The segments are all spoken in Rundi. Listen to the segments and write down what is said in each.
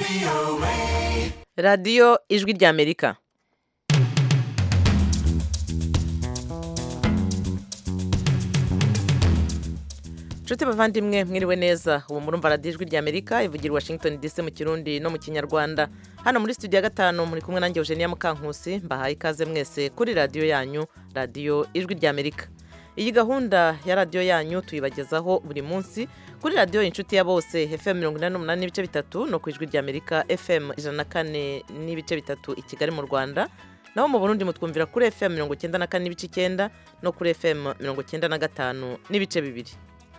radiyo ijwi ry'amerika nshuti bavandimwe mwiriwe neza ubu murumva radiyo ijwi ry'amerika ivugira i washington dc mu kirundi no mu kinyarwanda hano muri studio ya gatanu muri kumwe nanjye eugenia mukankusi mbahaye ikaze mwese kuri radiyo yanyu radiyo ijwi ry'amerika iyi gahunda ya radiyo yanyu tuyibagezaho buri munsi kuri radiyo inshuti ya bose fm mirongo inani n'umunani n'ibice bitatu no ku ijwi ry'amerika fm ijana na kane n'ibice bitatu i kigali mu rwanda naho mu burundi mutwumvira kuri fm mirongo icyenda na kane n'ibice icyenda no kuri fm mirongo icyenda na gatanu n'ibice bibiri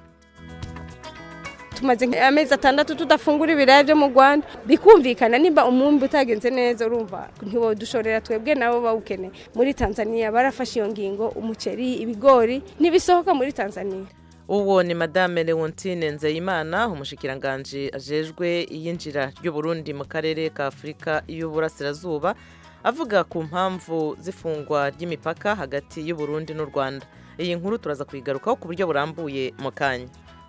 tumaze amezi atandatu tudafungura ibiraya byo mu rwanda bikumvikana nimba umwumbi utagenze neza urumva ntiwodushorera twebwe nabo bawukeneye muri tanzania barafashe iyo ngingo umuceri ibigori ntibisohoka muri tanzania uwo ni madame leontine nzeyimana umushikiranganji ajejwe iyinjira ry'uburundi mu karere ka afurika y'uburasirazuba avuga ku mpamvu z'ifungwa ry'imipaka hagati y'uburundi n'u rwanda iyi nkuru turaza kuyigarukaho ku buryo burambuye mu kanya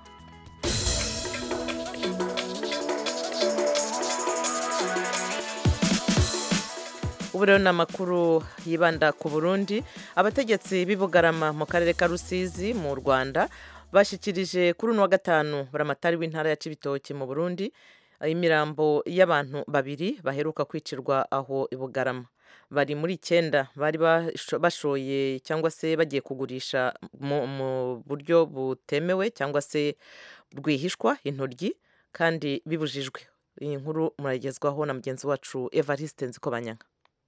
ubu rero ni amakuru yibanda ku burundi abategetsi b'i bugarama mu karere ka rusizi mu rwanda bashyikirije kuri uno wa gatanu buramatari w'intara ya cibitoki mu burundi imirambo y'abantu babiri baheruka kwicirwa aho i bugarama bari muri icyenda bari bashoye cyangwa se bagiye kugurisha mu buryo butemewe cyangwa se rwihishwa intoryi kandi bibujijwe iyi nkuru muragezwaho na mugenzi wacu evariste nzikobanyanga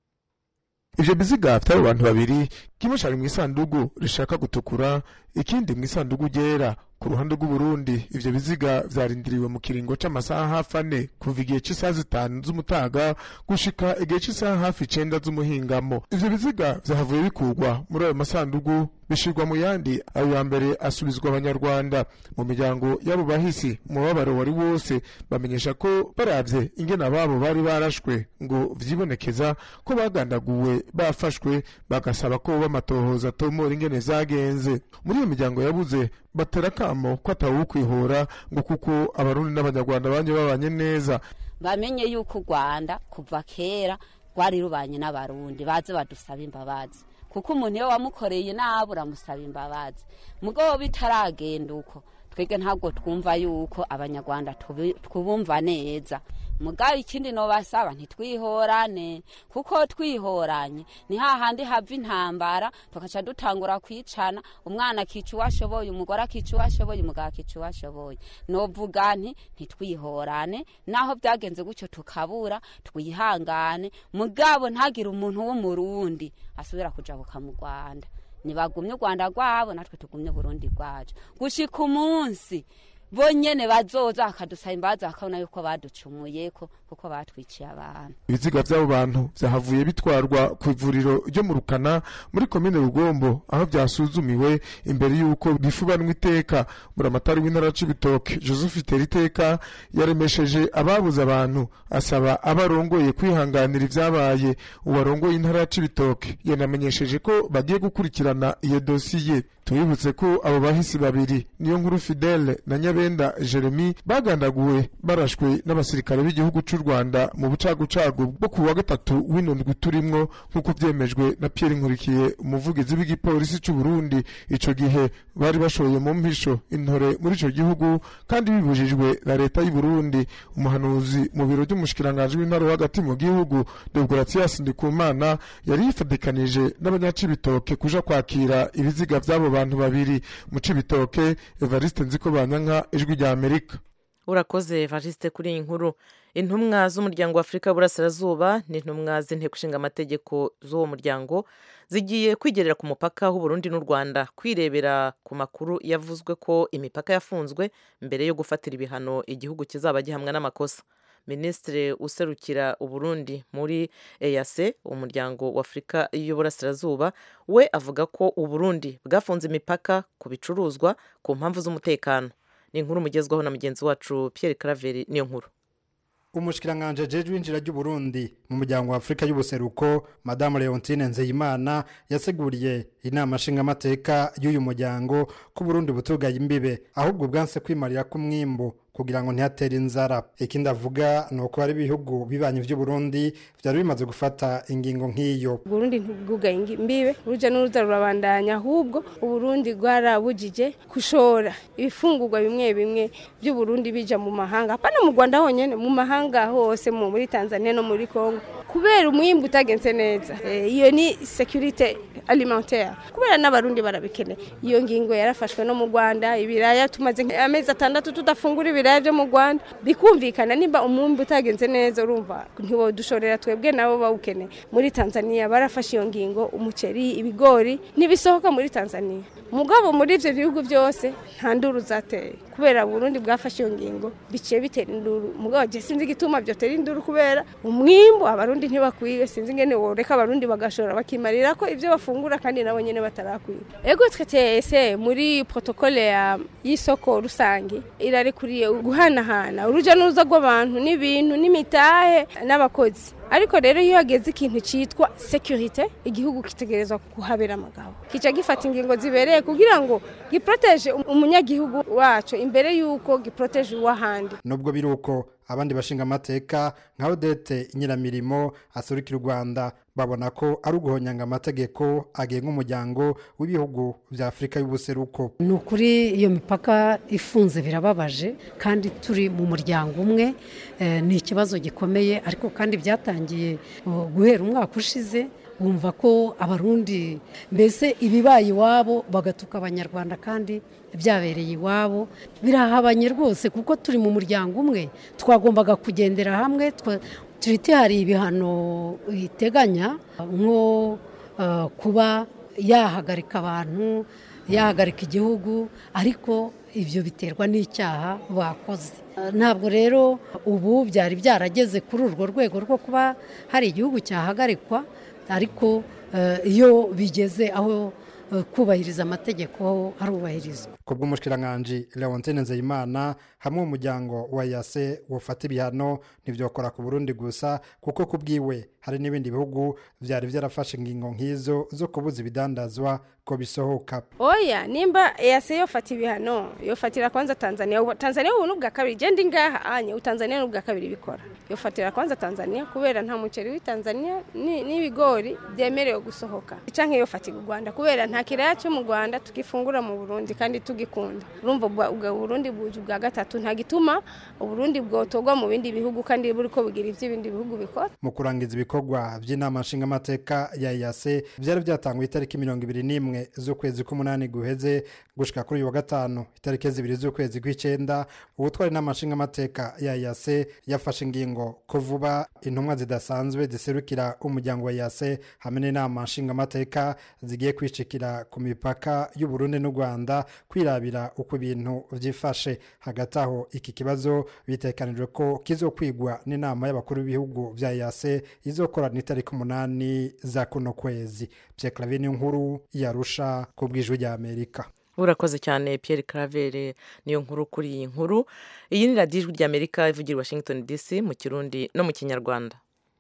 ivyo biziga vy'abo bantu babiri kimwe cari mw'isandugu rishaka gutukura ikindi mw'isandugu ryera ku ruhande rw'uburundi ivyo biziga vyarindiriwe mu kiringo c'amasaha hafi ane kuva igihe c'isaha zitanu z'umutaga gushika igihe c'isaha hafi icenda z'umuhingamo ivyo biziga vyahavuye bikurwa muri ayo masandugu bishirwa mu yandi ayo ya mbere asubizwa abanyarwanda mu miryango y'abo bahisi umubabaro wari wose bamenyesha ko baravye ingene ababo bari barashwe ngo vyibonekeza ko bagandaguwe bafashwe bagasaba ko bamatohoza atomora ingene zagenze muri iyo miryango yabuze batera akamo ko atawukwihora ngo kuko abarundi n'abanyarwanda banye babanye neza bamenye yuko u rwanda kuva kera rwari rubanye n'abarundi baze badusaba imbabazi kuko umuntu iyo wamukoreye nabi uramusaba imbabazi mugabo bitaragenda uko twebwe ntabwo twumva yuko abanyarwanda twubumva neza mugabo ikindi nobasaba ntitwihorane kuko twihoranye ni hahandi hava intambara tugaca dutangura kwicana umwana akica uwo ashoboye umugore akica uwo ashoboye umugabo akica uwo ashoboye novuga nti ntitwihorane naho byagenze gutyo tukabura twihangane mugabo ntagire umuntu w'umurundi asubira kujabuka mu rwanda ntibagumye u rwanda rwabo natwe tugumye burundi rwacu gushika umunsi bo nyene bazoza bakadusaba imbabazi bakabona yuko baducumuyeko kuko batwiciye abantu ibiziga vy'abo bantu vyahavuye bitwarwa ku ivuriro ryo mu rukana muri komine rugombo aho vyasuzumiwe imbere y'uko bifubanwa iteka buramatari w'intara c'ibitoke joseph teriteka yaremesheje ababuze abantu asaba abarongoye kwihanganira ivyabaye uwarongoye intara c'ibitoke yanamenyesheje ko bagiye gukurikirana iyo dosiye tubibutse ko abo bahisi babiri niyo nkuru fidele na nyabenda jeremy bagandaguwe barashwe n'abasirikare b'igihugu c'u rwanda mu bucagucagu bwo ku wa gatatu w'inundwi turimwo nk'uko vyemejwe na pierre nkurikiye umuvugizi w'igipolisi c'u burundi ico gihe bari bashoye mu mpisho intore muri ico gihugu kandi bibujijwe na leta y'u burundi umuhanuzi mu biro vy'umushikiranganji w'intara hagati mu gihugu deogratias ndikumana yari yifadikanije n'abanyacibitoke kuja kwakira ibiziga vy'abo bantu babiri mu cibitoke evariste nziko banyanka ijwi rya amerika urakoze evariste kuri iyi nkuru intumwa z'umuryango wa afurika y'uburasirazuba n'intumwa z'inteko ishinga amategeko z'uwo muryango zigiye kwigerera ku mupaka w'uburundi n'u rwanda kwirebera ku makuru yavuzwe ko imipaka yafunzwe mbere yo gufatira ibihano igihugu kizaba gihamwa n'amakosa minisitiri userukira uburundi muri eyase umuryango wa afurika y'uburasirazuba we avuga ko uburundi bwafunze imipaka ku bicuruzwa ku mpamvu z'umutekano ni inkuru mugezwaho na mugenzi wacu Pierre Claver niyo nkuru umushikiranganje jeje winjira ry'uburundi mu muryango wa afurika y'ubuseruko madamu leontine nzeyimana yaseguriye inama nshingamateka y'uyu muryango ko uburundi butugaye imbibe ahubwo bwanse kwimarira k'umwimbu kugira ngo ntihatere inzara ikindi avuga ni uko hari ibihugu bibanye vy'uburundi vyari bimaze gufata ingingo nk'iyo uburundi ntibwugaye ingi- imbibe uruja n'uruza rurabandanya ahubwo uburundi bwarabujije gushora ibifungurwa bimwe bimwe by'uburundi bija mu mahanga hapana mu rwanda honyene mu mahanga hose mu muri tanzania no muri congo kubera umwimbu utagenze neza Eh, iyo ni securite alimentaire kubera n'abarundi barabikeneye iyo ngingo yarafashwe no mu rwanda ibiraya tumaze amezi atandatu tudafungura ibiraya byo mu rwanda bikumvikana nimba umwumbi utagenze neza urumva ntiwodushorera twebwe nabo bawukeneye muri tanzania barafashe iyo ngingo umuceri ibigori ntibisohoka muri tanzania mugabo muri ivyo bihugu byose nta nduru zateye kubera burundi bwafashe iyo ngingo biciye bitera induru mugabo je sinzi igituma vyotera induru kubera umwimbu abarundi ntibakwiye sinzi ingene woreka abarundi bagashora bakimarira ko ivyo bafungura kandi nabo nyene batarakwiye ego twe tese muri protokole ya y'isoko rusange irarekuriye guhanahana uruja n'uruza rw'abantu n'ibintu n'imitahe n'abakozi ariko rero iyo hageze ikintu cyitwa securite igihugu kitegerezwa kuhabera amagabo kica gifata ingingo zibereye kugira ngo giproteje umunyagihugu wacu imbere y'uko giproteje uw'ahandi nubwo biri uko abandi bashinga amateka nka odete nyiramirimo asurukira u rwanda babona ko ari uguhonyanga amategeko agenga umuryango w'ibihugu bya afurika y'ubuseruko ni ukuri iyo mipaka ifunze birababaje kandi turi mu muryango umwe eh, ni ikibazo gikomeye ariko kandi byatangiye uh, guhera umwaka ushize bumva ko abarundi mbese ibibaye iwabo bagatuka abanyarwanda kandi byabereye iwabo birahabanye rwose kuko turi mu muryango umwe twagombaga kugendera hamwe twa- turiti hari ibihano iteganya nko uh, kuba yahagarika abantu yahagarika igihugu ariko ibyo biterwa n'icyaha bakoze ntabwo rero ubu byari byarageze kuri urwo rwego rwo kuba hari igihugu cyahagarikwa ariko eh, iyo bigeze aho eh, kubahiriza amategeko harubahirizwa ku bw'umushikiranganji leontine nzeyimana hamwe umuryango wa yase wufata ibihano ntibyokora ku burundi gusa kuko ku bwiwe hari n'ibindi bihugu byari byarafashe ingingo nk'izo zo kubuza ibidandazwa ko bisohoka oya nimba yase yofata ibihano yofatira kwanza tanzania Ubu- tanzania ubu n'ubwa kabiri genda ingaha anye utanzania n'ubwa kabiri bikora yofatira kwanza tanzania kubera nta muceri w'itanzania ni- n'ibigori byemerewe gusohoka canke yofatira u rwanda kubera nta kiraya cyo mu rwanda tugifungura mu burundi kandi tugikunda urumva ubwa ubwa burundi buje ubwa gatatu nta gituma uburundi bwotorwa mu bindi bihugu kandi buriko bugira ivy'ibindi bihugu bikora mu kurangiza ibikorwa by'inama nshingamateka ya yase byari byatanguye itariki mirongo ibiri n'imwe z'ukwezi k'umunani guheze gushika kuri uyu wa gatanu itariki zibiri z'ukwezi kw'icyenda ubutwari inama nshingamateka ya yase yafashe ingingo ko vuba intumwa zidasanzwe ziserukira umuryango wa yase hamwe n'inama nshingamateka zigiye kwicikira ku mipaka y'uburundi n'u rwanda kwirabira uko ibintu byifashe hagati aho iki kibazo bitekanijwe ko kizokwigwa n'inama y'abakuru b'ibihugu bya yase izokorana itariki umunani za kuno kwezi byekarabe nkuru yarusha ku bw'ijwi rya amerika urakoze cyane Pierre Claver niyo nkuru kuri iyi nkuru iyi ni radiyo ijwi ry'amerika ivugira i washington dc mu kirundi no mu kinyarwanda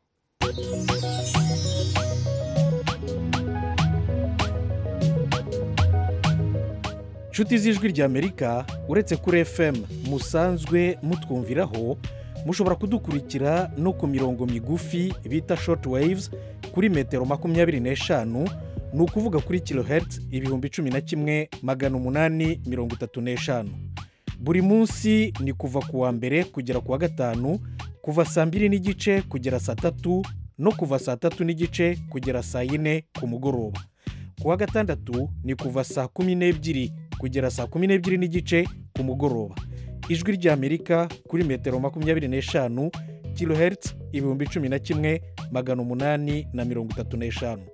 nshuti z'ijwi ry'amerika uretse kuri fm musanzwe mutwumviraho mushobora kudukurikira no ku mirongo migufi bita short waves kuri metero makumyabiri n'eshanu ni ukuvuga kuri kilohertz ibihumbi cumi na kimwe magana umunani mirongo itatu n'eshanu buri munsi ni kuva ku wa mbere kugera ku wa gatanu kuva saa mbiri n'igice kugera saa tatu no kuva saa tatu n'igice kugera saa yine ku mugoroba ku wa gatandatu ni kuva saa kumi n'ebyiri kugera saa kumi n'ebyiri n'igice ku mugoroba ijwi ry'amerika kuri metero makumyabiri n'eshanu kilohertz ibihumbi cumi na kimwe magana umunani na mirongo itatu n'eshanu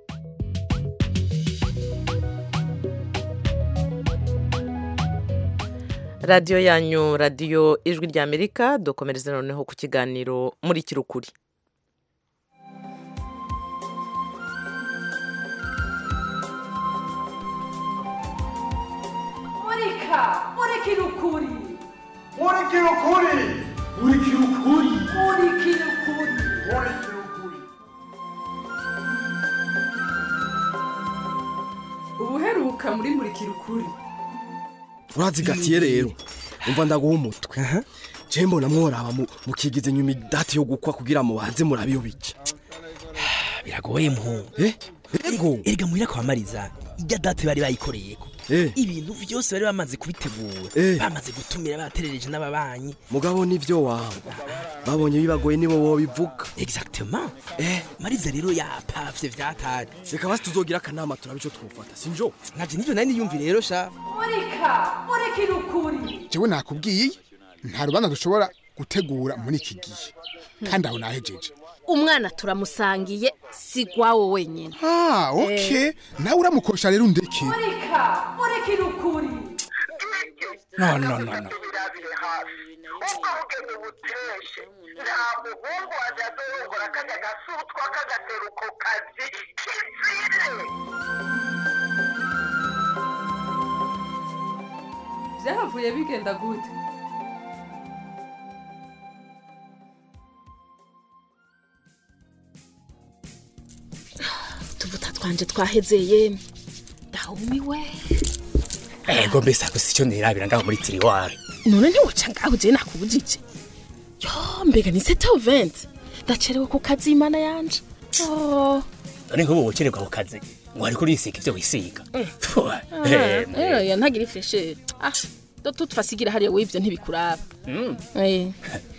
radiyo yanyu radiyo ijwi ry'amerika dukomereze noneho ku kiganiro muri kirukuri murika murikira ukuri murikira ukuri murikira ukuri murikira ukuri murikira ukuri ubuheruka muri murikira ukuri urazigatiye rero umva ndaguha umutwe je mbona mworaba mu- mukigize nyuma idati yo gukwa kugira mubanze murabe iyo bica biragoye muhungu ego erega muhira kwa mariza ijya date bari bayikoreyeko Eh. ibintu vyose bari bamaze kubitegura Eh. bamaze gutumira baterereje n'ababanyi mugabo nivyo wawe babonye bibagoye nibo wobivuga exactement eh mariza rero yapavye vyatari reka basi tuzogira akanama turabe ico twofata sinjo naje nivyo nari niyumvi rero sha murika murekere ukuri jewe nakubwiye nta rubanza dushobora gutegura muri iki gihe kandi aho nahejeje umwana turamusangiye si gwawo wenyine ah okay nawe uramukosha rero undeke murika murekere ukuri no no no no byahavuye bigenda gute utuvuta twanje twahezeye ndahumiwe ego mbese ako sico nirabira ngaho muri tiriwari none ntiwoca ngaho je nakubujije yo mbega ni sete oventi ndacerewe ku kazi imana yanje Oh, none nk'ubu wokererwa ku kazi ngo ariko urisiga ivyo wisiga Pfu, ah, eh, rero ya ntagira ifreshe ah do tutfasigira hariya w'ivyo ntibikuraba mm. Eh,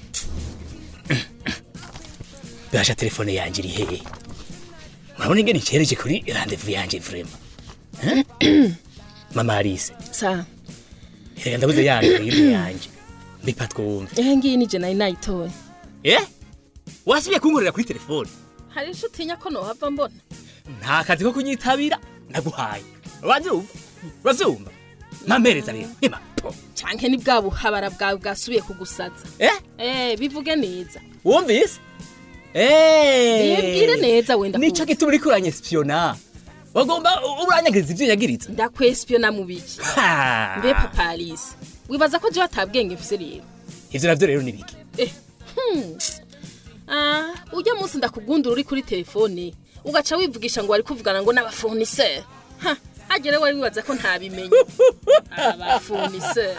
basha telefone yanje iri hehe murabona ingene icereje kuri randevu yanje vrema Eh? mama arise sa reka ndabuze yanjye iri yanje mbipa twumve ehe ngiyi nije nari nayitoye eh wasubiye kunkorera kuri telefone hari ico utinya ko nohava mbona nta kazi ko kunyitabira ndaguhaye wavyumva uravyumva mampereza rero nima canke ni bwa buhabara bwawe bwasubiye kugusaza eh eh bivuge neza wumvise eh Nibwire neza wenda nico gituma uriko uranyespiyona wagomba uranyagiriza ivyo nyagiriza ndakwespiyona mu biki Ha. mbe papa alice wibaza ko jewe atabwenge mfise rero ivyo navyo rero ni biki eh hmm. ah ujya munsi ndakugundura uri kuri telefone ugaca wivugisha ngo wari kuvugana ngo n'abafoniseri ha agere wari wibaza ko ntabimenye abafoniseri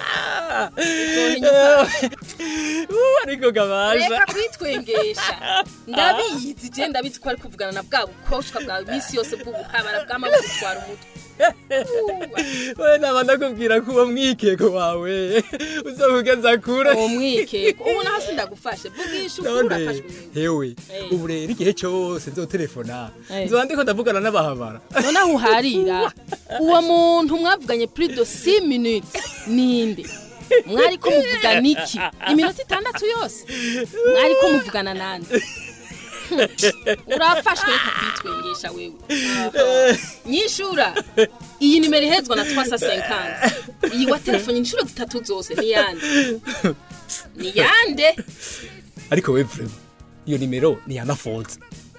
ariko gabasha reka kwitwengesha ndabizi je ndabizi ko ari kuvugana na bwa bukoshwa bwawe iminsi yose bw'ubuhabara bw'amaboko utwara umutwe we naba ndakubwira ko uwo mwikeko wawe uzokugeza kure uwo mwikeko ubu naho sindagufashe vugisha ukuri none urafashwe hewe Eh. ubu rero igihe cyose nzotelefona Eh. nzoba ndiko ndavugana n'abahabara noneho uharira uwo muntu mwavuganye plus de 6 minutes ninde mwari ko muvugana iki iminota itandatu yose mwari ko muvugana nande Hmm, urafashwe reka kwitwengesha wewe Aha. nyishura iyi nimero ihezwa na twasa senkansi iyi wa telefone inshuro zitatu zose ni yande ni yande ariko we vrema iyo nimero ni ya mafoza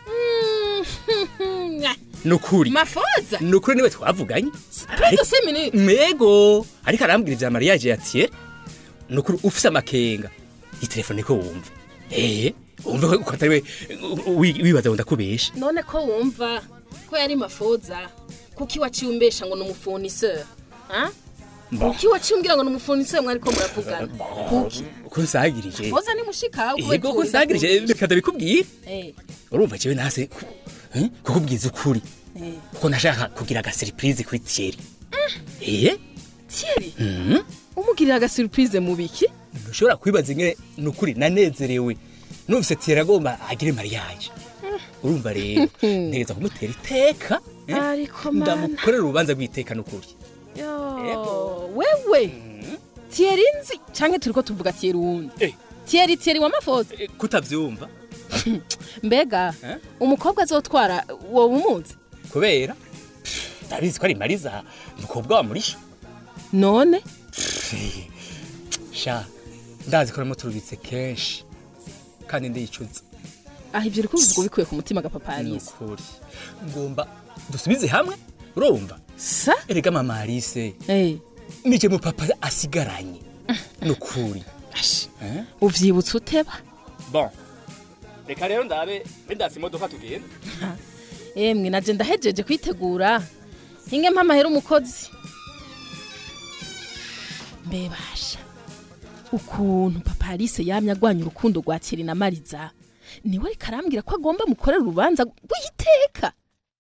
Mm, nukuri mafoza nukuri niwe twavuganye plus de 6 minutes mego ariko arambwira ivya mariage ya tiere nukuri ufise amakenga itelefone ko wumva eh wumva ko atari we wi- wibaza ngo ndakubesha none ko wumva ko yari mafoza kuki waciye umbesha ngo ni umufoniseri Mba. kuki waciye umbwira ngo ni umufoniseri mwari ko muravugana kuki ko nsagirije foza ni mushika yego ko nsagirije reka ndabikubwira eh urumva jewe nase ku- eh, kukubwiza ukuri eh kuko nashaka kugira aga surprise kuri tiere eh Thierry mhm umugirira aga surprise mu biki ntushobora kwibaza ingene nukuri nanezerewe numvise tiere agomba agire mariage urumva rero ntegeza kumutera iteka eh, ariko mana ndamukorera urubanza rw'iteka n'ukuri yo wewe Thierry nzi canke turiko tuvuga Thierry wundi Thierry Thierry wa mafoza kutavyumva mbega umukobwa azotwara wowe umuzi kubera ndabizi ko ari mariza umukobwa wa murisha none sha ndazi ko namuturubitse kenshi kandi ndicuza aho ivyo uriko ubivuga ubikuye ku mutima gapapa Alice nukuri ngomba dusubize hamwe urumva sa erega mama Alice eh nije mu papa asigaranye nukuri Eh? uvyibutse uteba bon reka rero ndabe bendasi imodoka tugenda emwe naje ndahejeje kwitegura inge mpamahera umukozi mbebasha ukuntu papa alice yamye agwanya urukundo rwa kiri na mariza niwe ariko arambwira ko agomba mukorera urubanza rw'iteka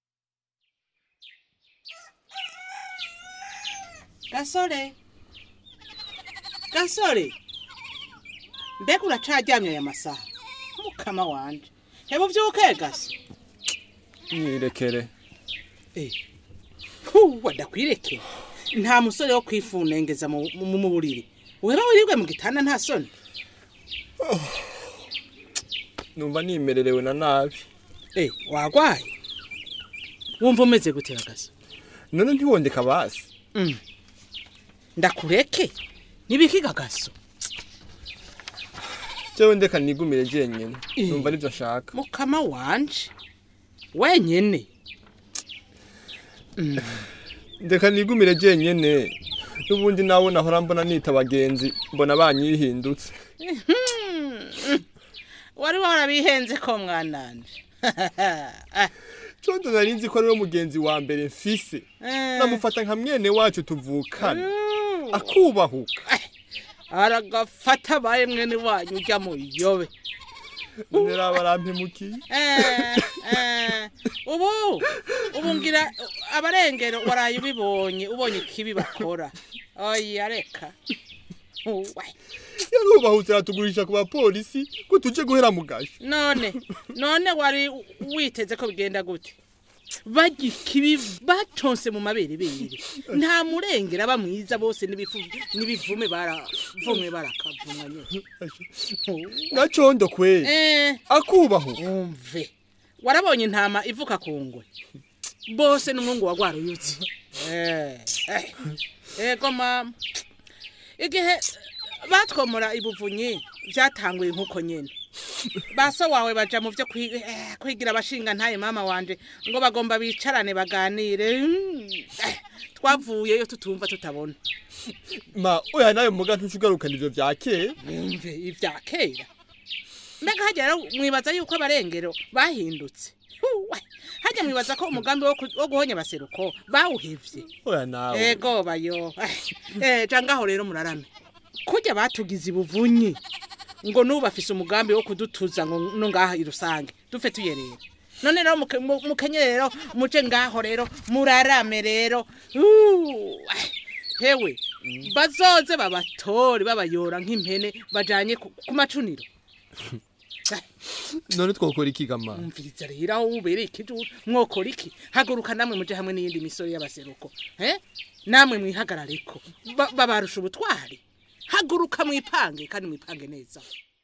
gasore gasore mbega uracaryamye aya masaha mukama wanje heba uvyuke gase mwirekere huwa ndakwirekera nta musore wo kwifunengeza mu mu- mu buriri weba wiribwe mu gitanda nta soni numva nimererewe na nabi eh wagwaye wumva umeze gute gase none ntiwondeka basi Mm. ndakureke nibikiga gaso jewe ndeka nigumire jenyene numva nivyo nshaka mukama wanje wenyene ndeka nigumire jenyene n'ubundi nawe nahora mbona nita abagenzi mbona banyihindutse wari warabihenze ko mwananje condo nari nzi ko ariwe mugenzi wa mbere mfise namufata nka mwene wacu tuvukana akubahuka aragafata abaye mwene wanyu ujya mu yobe none raba arampemukiye Eh, eh, ubu ubu ngira abarengero waraye ubibonye ubonye ikibi bakora oya reka Uwe. yarubahutse aratugurisha ku bapolisi ko tuje guhera mu gasho none none wari witeze ko bigenda gute barya ikibi baconse mu mabere bere nta murengera aba mwiza bose n'ibifu- n'ibivume baravumwe barakavumwa nyine na condo kweli Eh, akubahuka umve warabonye intama ivuka ku ngwe bose n'umwungu wa rwaruyutse Eh, eh, ego mama igihe batwomora ibuvunyi byatanguye nk'uko nyine baso wawe baja mu byo kwi- eh, kwigira abashinga ntaye mama wanje ngo bagomba bicarane baganire Mm, eh, twavuyeyo tutumva tutabona ma oya nawe muga ntucugarukana ivyo vya kera umve ivya kera mbega hajya rero mwibaza yuko abarengero bahindutse Huwe, hajya mwibaza ko umugambi wo ku- wo guhonya abaseruko bawuhevye oya nawe ego bayo eh jangaho rero murarame kujya batugize ibuvunyi ngo nubu bafise umugambi wo kudutuza ngo no ngaha irusange dupfe tuyerera none rero muke- mu- mukenye rero muje ngaho rero murarame rero Uh, ah, hewe bazoze babatore babayora nk'impene bajanye ku ku macuniro none twokora iki gama umviriza rero aho ubereye ikijuru mwokora iki haguruka namwe muje hamwe n'iyindi misoro y'abaseruko eh namwe mwihagarareko Ba- babarusha ubutwari haguruka mwipange kandi mwipange neza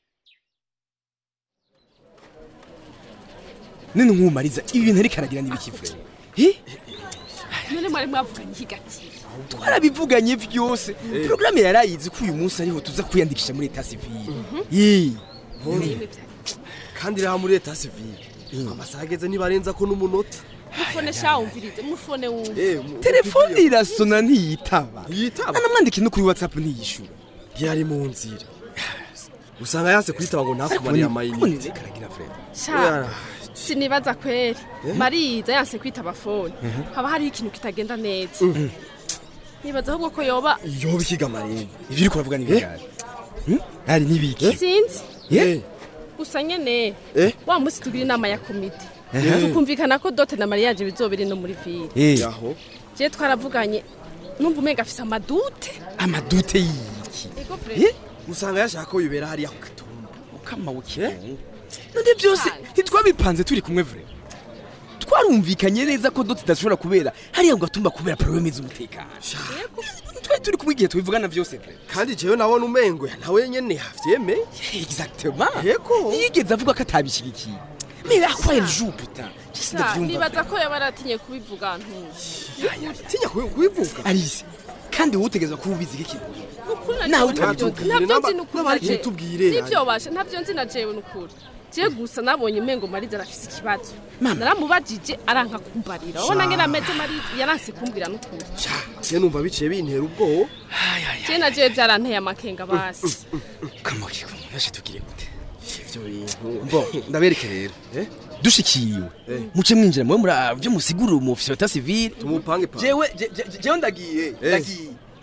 none nkumariza ibi bintu ariko aragira n'ibikivure none mwari mwavuganye higati twarabivuganye vyose porogaramu yarayizi ko uyu munsi ariho tuza kwiyandikisha muri eta sivile Yee. kandi rero muri leta sivile amasaha ageze ntibarenza ko n'umunota mufone sha wumvirize mufone wumve telefone irasona ntiyitaba ntiyitaba anamwandika no kuri whatsapp ntiyishura yari mu nzira usanga yanse kuyitaba ngo ntakubarire amayinite karagira frere sha sinibaza kweri Eh? mariza yanse kwitaba fone Mhm. haba hariho ikintu kitagenda neza nibaza ahubwo ko yoba yoba ikiga marembo ivyo uriko uravuga n'ibigari ari n'ibiki sinzi Eh? gusa nyene Eh? wa munsi tugira inama ya komite Eh. tukumvikana ko dote na mariage bizobiri no muri ville Eh. je twaravuganye numva umenga afise amadute amadute y'iki ego frere usanga yashaka ko bibera hariya ku gatumba ukama wuke none byose ntitwabipanze turi kumwe vure twarumvikanye neza ko dote idashobora kubera hariya ku gatumba kubera porogaramu z'umutekano twari turi kumwe igihe tubivugana byose vure kandi jewe nabona umengo nawe nyene yavyemeye exactement yego yigeze avuga ko atabishigikiye mais à quoi elle joue putain Sha, nibaza ko yaba aratinye kubivuga ntuzi tinya kubivuga alice kandi wowe utegereza kuba ubizi k'ikintu Ukuri Nawe najewe ntabyo- utabitubwire, ntabyo n'aba- nzi n'ukuri n'abari najewe. kubitubwire, nivyo basha ntabyo nzi na jewe n'ukuri je gusa nabonye umengo mariza arafise ikibazo naramubajije aranka kumbarira wowe Sha. nange nameze mariza yaranse kumbwira n'ukuri je numva biciye bintera ubwoba je na jewe vyaranteye amakenga basi kamoki kumufashe tugire gute ivyo bintu bo ndabereke rero dushikiriwe muce mwinjira mwe muri byo musigurira umufisi wa civile tumupange pa jewe je- je- jewe ndagiye ndagiye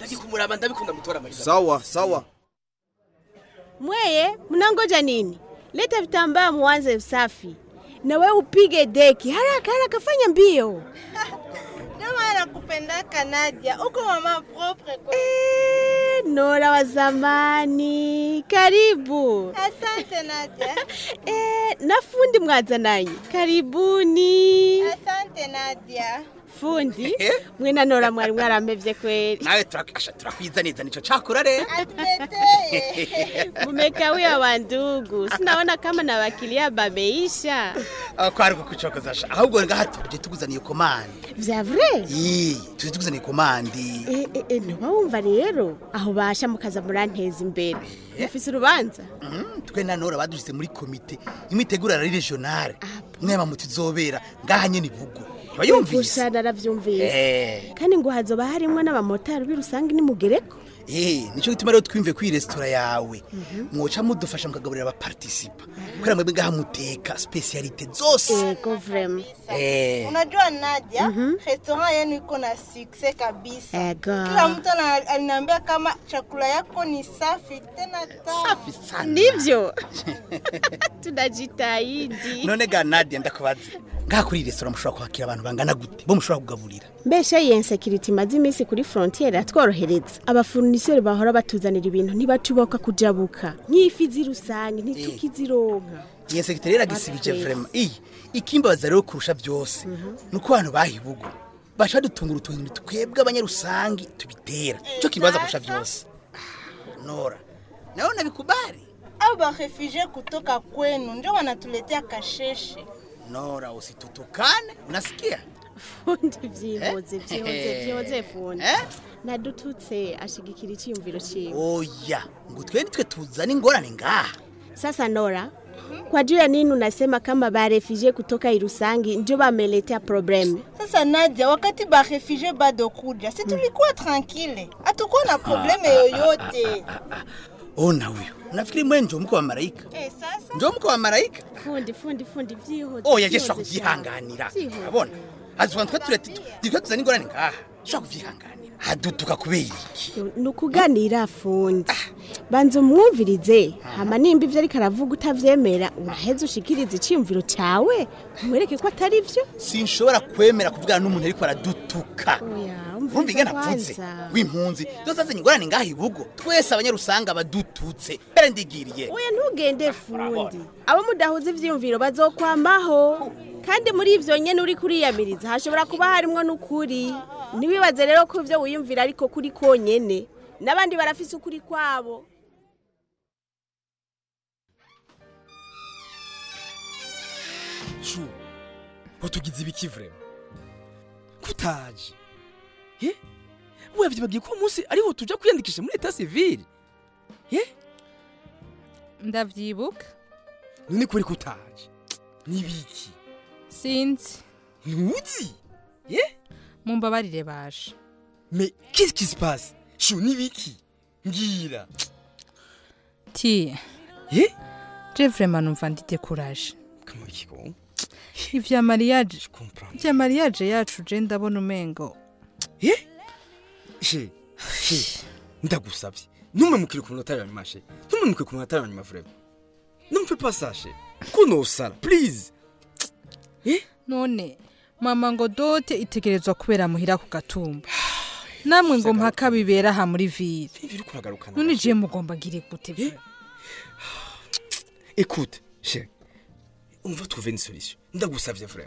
ndagiye kumuraba ndabikunda mutora mariza sawa sawa Mweye, mnangoja nini? Leta vitambaa muanze usafi. Na wewe upige deki. Haraka haraka fanya mbio. Ndio maana nakupendaka Nadia, uko mama propre kwa. Eh, Nora wa zamani. Karibu. Asante Nadia. Eh, na fundi mwazananye. Karibuni. Asante Nadia. Fundi, mwe na Nora mwari mwaramevye kweli. nawe turakasha turakwizaniza nico cakora rero Mumekawia wa ndugu. Sinaona kama na wakilia bameisha. Ah, kwari kukucokozasha ahubwo ngaha tuje tuguzaniye komande Vya vrai? Ii, tuje tuguzaniye komande Eh, eh, eh, ntiwumva rero aho basha mukaza muranteza imbere mufise urubanza Mhm, twe na nora badushyize muri komite imitegurira ari regionale mwema mutizobera ngaha nyene ibugo ntibayumvise Gusa naravyumvise Eh. kandi ngo hazoba harimwo n'abamotari b'irusange nimugereko Eh, nico gituma rero twimve kuri resitora yawe mwoca mudufasha mukagaburira abapartisipa kubera mwebwe ngaha muteka specialite zose ego vrema Eh. Unajua Nadia, restaurant yenu iko na success kabisa. Ego. Kila mtu ana- aliniambia kama chakula yako ni safi tena tamu. Safi sana. nivyo tunajitahidi none ga nadia ndakubaza ngaha kuri iyi resitora mushobora kwakira abantu bangana gute bo mushobora kugaburira mbesha iyi insekiriti imaze iminsi kuri frontiere atworohereza abafuniseri bahora batuzanira ibintu ntibacuboka kujabuka nk'ifi z'irusange ntitukizironka iyi sekiteri iragisibije vrema iyi ikimbabaza rero kurusha byose ni uko abantu bahibugo baca badutungura utuntu twebwe abanyarusangi tubitera cyo kimbabaza kurusha byose Ah, nora nawe nabikubali Au ba refugee kutoka kwenu ndio wanatuletea kasheshe. nora usitutukane unasikia fundi vyihoze vyihoze Eh. vyihoze fundi nadututse ashigikira iciyumviro ciwe oya ngo twe nitwe tuzana ingorane ngaha sasa nora kwa juu ya nini unasema kama barefugee kutoka irusangi ndio wameletea probleme Sasa Nadia, wakati ba refugee bado kuja, si tulikuwa tranquille, hatukuwa na probleme yoyote. ona huyo nafikiri mwe njo mko wa malaika Eh, sasa njo mko wa malaika fundi fundi fundi vyihoze oya je vyihoze shobora cyane. kubyihanganira Vyihoze. urabona azuba twe turete twe tuzana ingorane ngaha shobora kubyihanganira hadutuka kubera iki ni ukuganira fundi banza umwumvirize hama nimba ivyo ariko aravuga utavyemera uraheza ushikiriza iciyumviro cawe umwereke ko atari vyo sinshobora kwemera kuvugana n'umuntu ariko aradutuka urumva ingana apfutse kwanza. w'impunzi zose azanye ingorane ngaha ibugo twese abanyarusanga badututse mbere ndigiriye oya ntugende fundi abo mudahuza ivyiyumviro bazokwamaho kandi muri ivyo nyene uri kuriyamiriza hashobora kuba harimwo n'ukuri ntiwibaze rero ko ivyo wiyumvira ariko kuri konyene n'abandi barafise ukuri kwabo shu watugize ibiki vrema kutaje ye wavyibagiye ko uwo munsi ariho tuja kwiyandikisha muri eta civile ye ndavyibuka none kuri kutaje nibiki sinzi ntuzi ye mumbabarire baje me qu'est-ce qui se passe shu nibiki ngira ti ye je vraiment numva ndidekuraje kamuri kiko ivya mariage ivya mariage yacu je ndabona umengo ye she she ndagusabye ntumemukire ku munota wa nyuma she ntumemukire ku munota wa nyuma vrema numve pas ça she ko nosara please none mama ngo dote itegerezwa kubera muhira ku gatumba namwe ngo mpaka bibera aha muri ville kuragaruka none je mugomba ngire gute vre écoute she on va trouver une solution ndagusabye vrema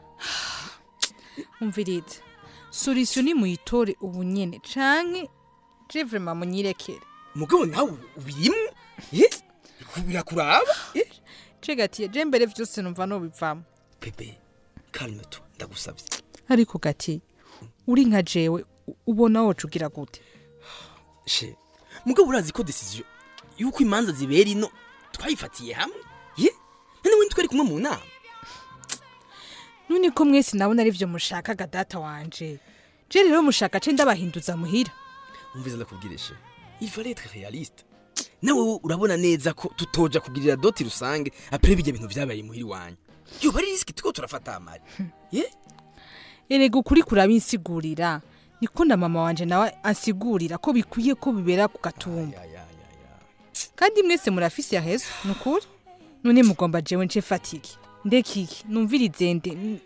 umvirize solution ni muyitore ubu nyene canke je vraiment munyirekere mugabo nawe ubirimwo ye birakuraba je gatiye je mbere vyose numva nobivamo bebe calme toi ndagusabye ariko gati uri nka jewe u- ubona woca ugira gute she mugabo urazi ko decision yuko imanza zibera ino twayifatiye hamwe ye none we twari kumwe mu nama none ko mwese nabona ari vyo mushakaga data wanje je rero mushaka ce ndabahinduza muhira umviza ndakubwire she il fallait être réaliste nawe wowe urabona neza ko tutoja kugirira doti rusange apre bijya bintu vyabaye muhiri wanyu yo bari riski tuko turafata amari ye erega ukuri kurabinsigurira niko na mama wanje nawe ansigurira ko bikwiye ko bibera ku gatumba kandi mwese murafise yahezo ni ukuri none mugomba jewe nce fatiki ndekiki numvirize nde n-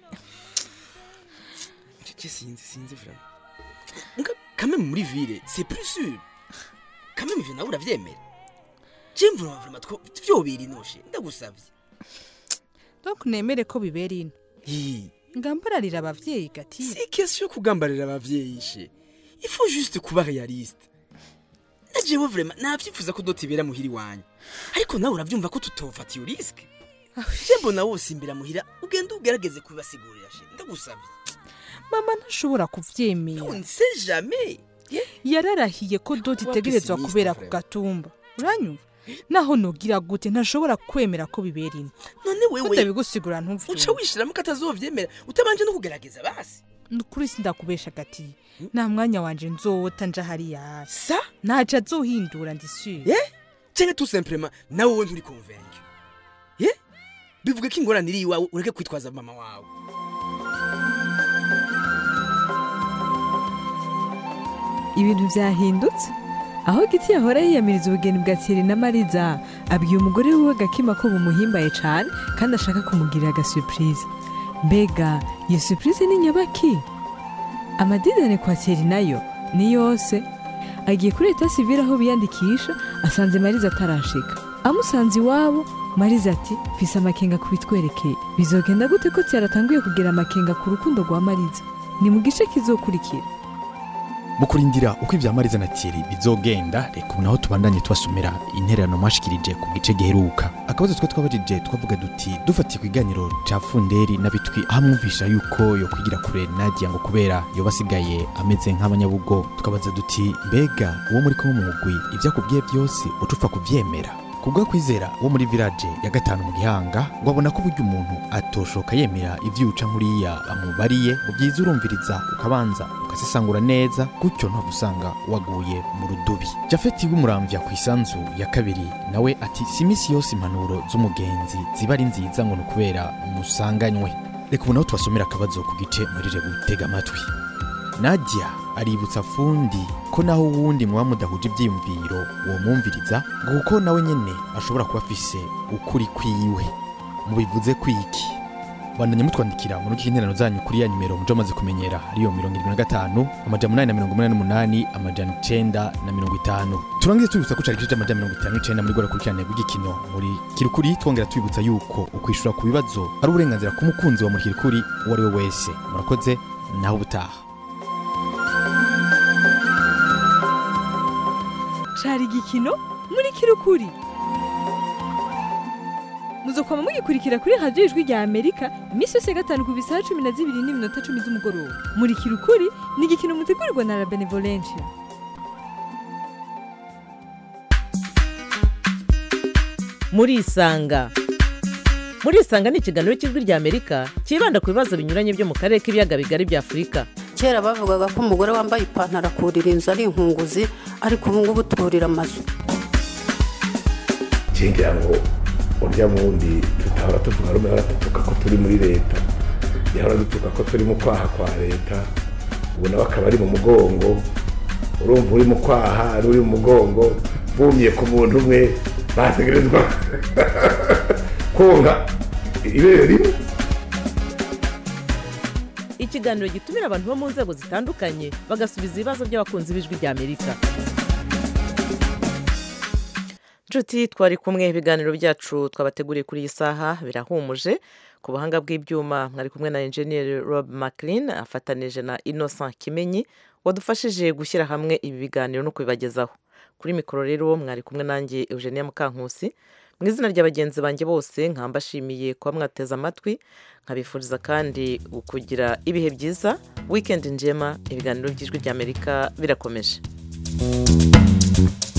je sinzi sinzi vraiment nga quand même muri ville c'est plus sûr quand même ivyo nawe uravyemera je mvura vraiment two vyobiri noshe ndagusavye donc nemere ko bibera ino Hi. ngambararira abavyeyi gati si question yo kugambarira abavyeyi she il faut juste kuba réaliste na jewe vraiment navyifuza ko dotibera muhiri wanyu ariko nawe uravyumva ko tutofata iyo risque je mbona wose imbera muhira ugenda ugerageze kubibasigurira she ndagusavye mama ntashobora kuvyemera on sait jamais yararahiye ko doti Kuba itegerezwa pessimiste, kubera ku vraiment. gatumba uranyumva naho nogira gute ntashobora kwemera ko bibera ino none wewe utabigusigura ntuvyumva uca wishiramo ko atazovyemera utabanje no kugerageza basi nukuri sindakubesha gati nta mwanya wanje nzowota nja hariya sa ntaco azohindura ndisuye ye canke tout simplement nawe wowe nturi convaincu ye bivuga ko ingorane iri iwawe ureke kwitwaza mama wawe ibintu byahindutse aho giti yahora yiyamiriza ubugeni bwa Thierry na mariza abwiye umugore wiwe gakima ko bumuhimbaye cyane kandi ashaka kumugirira agasupurize mbega iyo supurize ni nyabaki amadidane kwa Thierry nayo ni yose agiye kuri leta sivire aho biyandikisha asanze mariza atarashika amusanze iwabo mariza ati mfise amakenga kubitwerekeye bizogenda gute ko Thierry atanguye kugira amakenga ku rukundo rwa mariza ni mu gice kizokurikira mu kurindira uko ibya mariza na Thierry bizogenda reka ubu naho tubandanye tubasomera intererano mwashikirije ku gice giheruka akabazo twe twabajije twavuga duti dufatiye ku iganiro ca funderi n'abitwi aho amwumvisha yuko yo kwigira kure nadia ngo kubera yoba asigaye ameze nk'abanyabugo tukabaza duti mbega uwo muri kumwe mu mugwi ibyo akubwiye byose uca upfa kuvyemera kubwa kwizera wo muri village ya gatanu mu gihanga ngo abona ko burya umuntu atoshoka yemera ivyuca nkuriya bamubariye mu byiza urumviriza ukabanza ukasesangura neza gutyo ntabwo usanga waguye mu rudubi jafeti w'umuramvya ku isanzu ya kabiri nawe ati si iminsi yose impanuro z'umugenzi ziba ari nziza ngo ni ukubera musanganywe reka ubu naho tubasomera akabazo ku gice murire gutega amatwi nadia aributsa fundi ko naho uwundi muba mudahuje ibyiyumviro uwo mwumviriza ngo kuko nawe nyene ashobora kuba afise ukuri kwiwe mubivuze kwiki bandanye mutwandikira mu rugo interano zanyu kuri ya nimero muje amaze kumenyera ariyo mirongo irindwi na gatanu amajana umunani na mirongo umunani n'umunani amajana icenda na mirongo itanu turangize tubibutsa ko cari igice c'amajana mirongo itanu n'icenda muri gora kurikirane rw'igikino muri kirukuri twongera tubibutsa yuko ukwishura ku bibazo ari uburenganzira ku mukunzi wa muri kirukuri uwo ari we wese murakoze naho ubutaha cari igikino muri kirukuri muzokwama mugikurikira kuri radiyo ijwi rya amerika iminsi yose ya gatanu ku bisaha cumi na zibiri n'iminota cumi z'umugoroba muri kirukuri ni igikino mutegurirwa na la benevolencia murisanga murisanga ni ikiganiro cy'ijwi rya amerika cyibanda ku bibazo binyuranye byo mu karere k'ibiyaga bigari bya afurika kera bavugaga ko umugore wambaye ipantaro akurira inzu ari inkunguzi ariko ubu ngubu turira amazu ngira ngo urya wundi tutahora tuvuga rumwe hora dutuka ko turi muri leta yahora dutuka ko turi mu kwaha kwa leta ubu nawe akaba ari mu mugongo urumva uri mu kwaha ari uri mu mugongo bumye ku muntu umwe bategerezwa konka ibere rimwe ikiganiro gitumira abantu bo mu nzego zitandukanye bagasubiza ibibazo by'abakunzi b'ijwi rya amerika nshuti twari kumwe ibiganiro byacu twabateguriye kuri iyi saha birahumuje ku buhanga bw'ibyuma mwari kumwe na enjeniyeri rob maclean afatanije na innocent kimenyi wadufashije gushyira hamwe ibi biganiro no kubibagezaho kuri mikoro rero mwari kumwe nanjye eugenia mukankusi mu izina rya bagenzi banjye bose nkambashimiye kuba mwateze amatwi nkabifuriza kandi kugira ibihe byiza wikendi njema ibiganiro by'ijwi ry'amerika birakomeje